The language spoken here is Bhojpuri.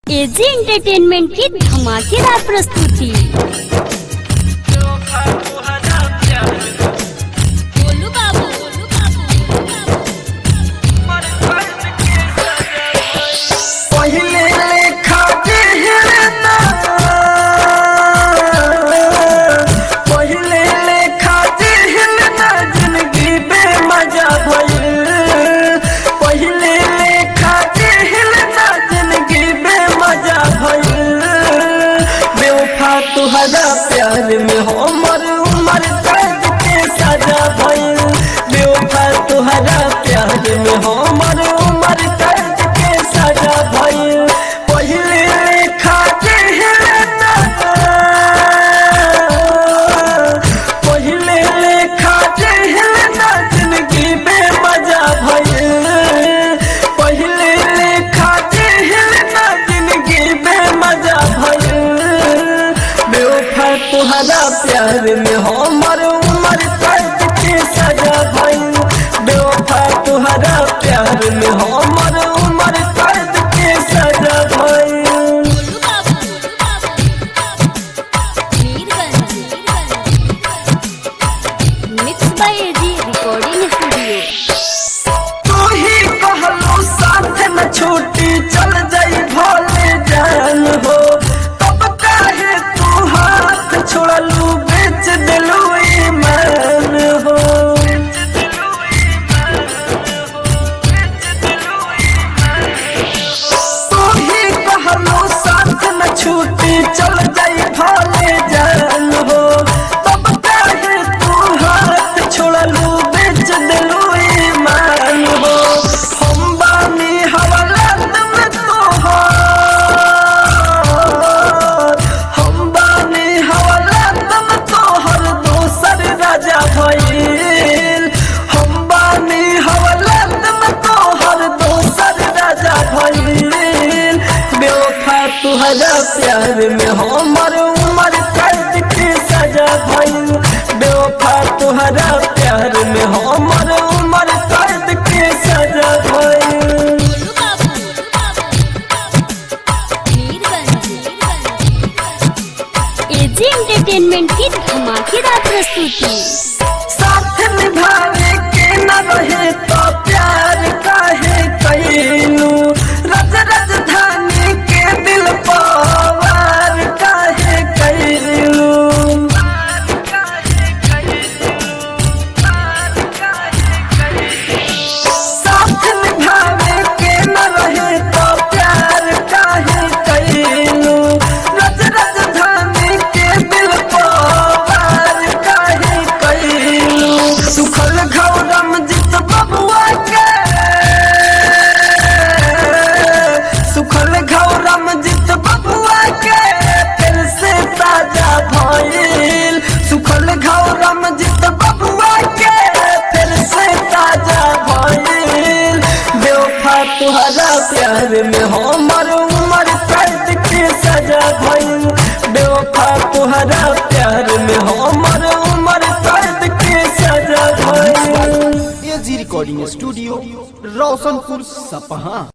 एजी एंटरटेनमेंट की धमाकेदार प्रस्तुति गोलू बाबू गोलू पहिले लेखा जेहना पहिले लेखा जेहना जिंदगी बेमजा भइल पहिले लेखा जेहना जिंदगी बेमजा भइल बेवफा तुहरा प्यार में हमर उमर कैद के सजा भइल बेवफा तुहरा प्यार में हमर उमर कैद के सजा भइल पहिले लेखा जेहना पहिले लेखा जेहना जिंदगी बेमजा भइल पहिले लेखा जेहना जिंदगी बेमजा भइल बेवफा तुहरा प्यार में हमर उमर कैद के सजा भइल बेवफा तुहरा प्यार में हमर उमर कैद के सजा भइल बाबू mix by AG recording studio तू ही कहलो साथ न छूटी चल जाई भोले जान हो तब काहे तू हाथ छोड़लू बेच दिलू ईमान हो तू ही कहलो साथ न छूटी चल जाई भोले जान हो तब काहे तू हाथ छोड़लू बेच दिलू ईमान हो हम बानी हवालात में तोहार हम बानी हवालात में तोहर दोसर राजा भइल हम बानी हवालात में तोहर दोसर राजा भइल बेवफा तुहरा प्यार में हमर उमर कैद के सजा भइल बेवफा तुहरा प्यार में हमर उमर कैद के सजा भइल एजी एंटरटेनमेंट की धमाकेदार प्रस्तुति साथ निभावे के न रहे तो प्यार काहे कैलू रज राजधानी के दिल पवार काहे कैलू साथ निभावे के न रहे तो प्यार काहे कैलू रज राजधानी के दिल पवार काहे कैलू सुखल घौरम जित बबुआ के सुखल घौरम जित बबुआ के फिर से ताजा भइल सुखल घौरम जित बबुआ के फिर से ताजा भइल बेवफा तुहरा प्यार में हमर उमर कैद के सजा भइल बेवफा तुहरा प्यार में हमर उमर कैद के सजा भइल एजी रिकॉर्डिंग स्टूडियो रोशनपुर सपहा